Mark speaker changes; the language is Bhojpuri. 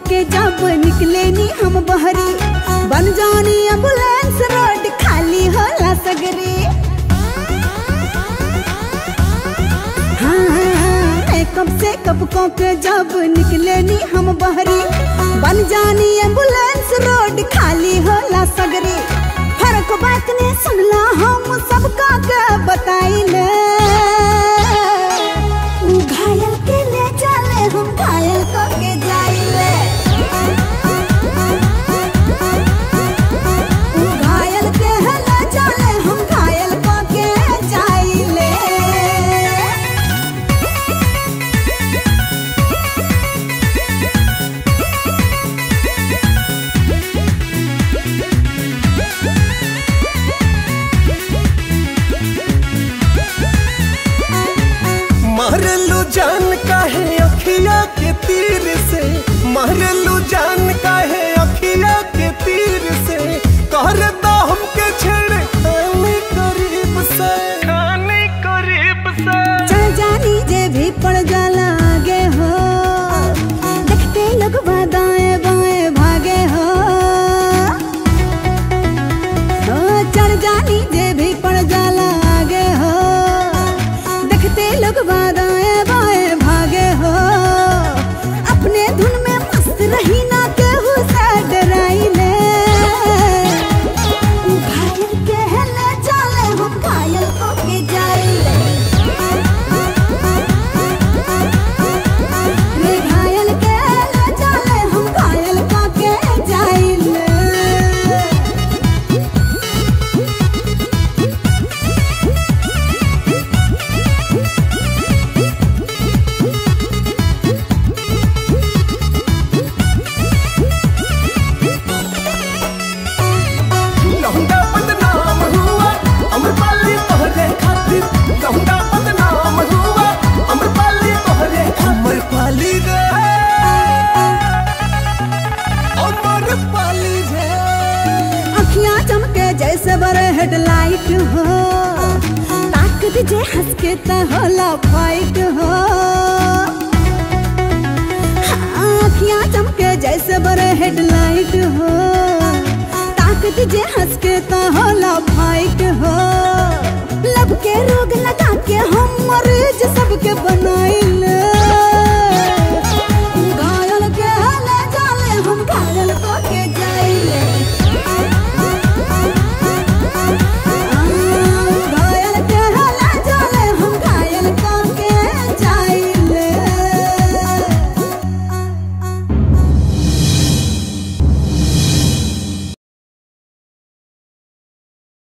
Speaker 1: के जब निकले नी हम बहरी बन जानी एम्बुलेंस रोड खाली होला सगरी हाँ, कब से कब को के जब निकले नी हम बहरी बन जानी एम्बुलेंस रोड खाली होला सगरी फर्क बात ने सुनला हम सबका के बताइले उ घायल के ले चले हम घायल को के जाइले उ घायल के ले चले हम घायल को के जाइले
Speaker 2: मारलू जान काहे अखिया के तीर से मारलू जान काहे अखिया के तीर से कर दो हमके छेड़ खाने करीब से खाने करीब से
Speaker 1: चल जानी जे भी पड़ जाला आगे हो देखते लोग दाएं बाएं भागे हो ओ, चल जानी जे भी पड़ जाला आगे हो देखते लोग दाएं बाएं भागे हो अपने धुन में मस्त रही ना केहू से डराइले उ घायल के ले चले हम घायल को के जाइले रे घायल के ले चले हम घायल को के जाइले
Speaker 2: लौंडा बदनाम हुआ अमरपाली तोहरे खातिर लौंडा बदनाम हुआ अमरपाली तोहरे अमरपाली रे अमरपाली रे
Speaker 1: अखियां चमके जैसे बड़े हेडलाइट हो ताक दीजे हंस के त होला फाइट हो हाँ, अखियां चमके जैसे बड़े हेडलाइट हो ताक दीजे हंस के त होला फाइट हो लब के रोग लगा